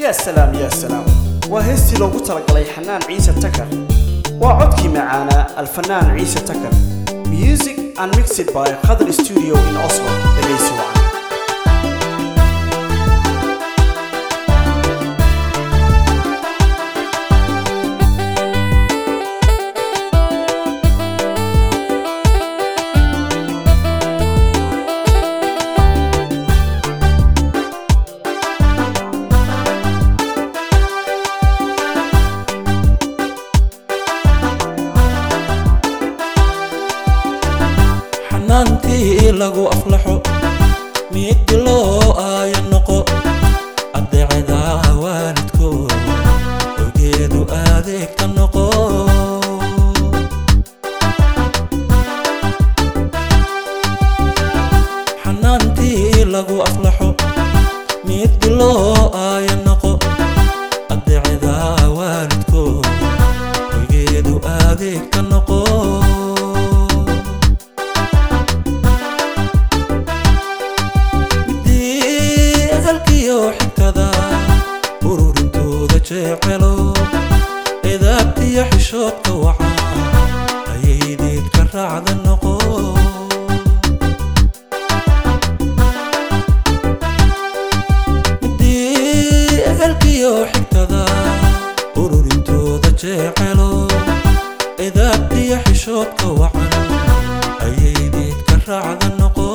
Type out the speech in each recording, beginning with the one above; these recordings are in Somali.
yaa salaam yaa salaam waa heestii loogu talagalay xanaan ciise takar waa codkii macaanaa alfanaan ciise takar music and mixed by qadr studio in oslo dhegaysi wacan xanaantii lagu aflaxo miigdi loo aaya noqo adeecada waalidko ogeedu adeegta noqo xanaantii lagu aflaxo miigdi loo aaya noqo adeecada waalidko ogeedu adeegta noqo halkiyo xigtada ururintooda jecelo edaabtiyo xishoodka waca ayaydeed ka raacda noqo midii halkiyo xigtada ururintooda jecelo edaabtiyo xishoodka wacan ayaydeed ka raacda noqo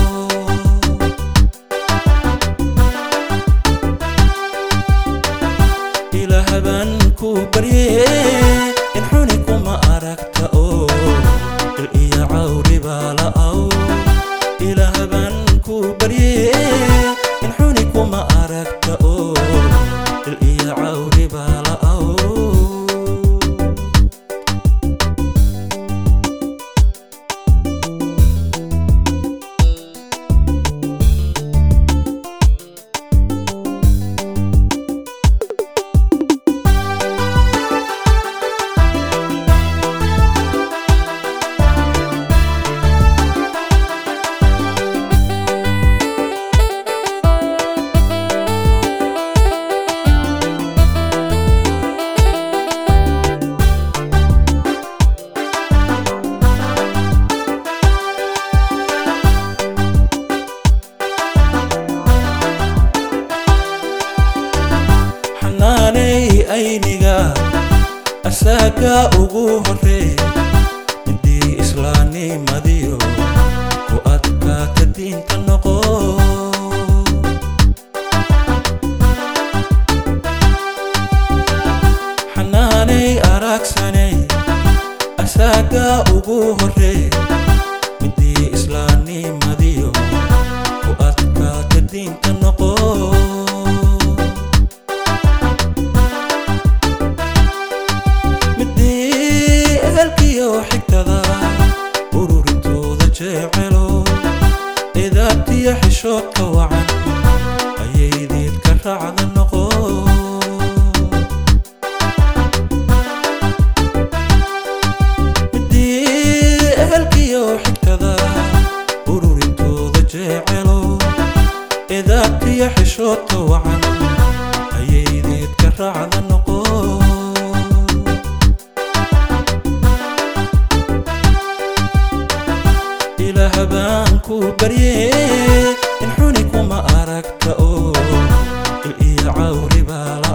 ilahaban ku barye in xuni kuma aragta oo il iyo cawri baa la'aw ilahaban ku barye in xuni kuma aragta oo il iyo cawri baa la'aw xanaaney ayniga asaaga ugu horreey midii islaamnimadiyo ku adkaata diinta noqo xanaaney araagsanay asaaga ugu horreey midii islaamnimadiyo ku adkaata diinta noqo midii ehelkiyo xigtada ururintooda jecelo edaabtiyo xishoodka wacan ayaydeed ka raacda noqo midii ehelkiyo xigtada ururintooda jecelo edaabtiyo xishoodka wacan ayaydeed ka raacda noqo ilahabaan ku barye in xuni kuma aragta oo il iyo cawri baa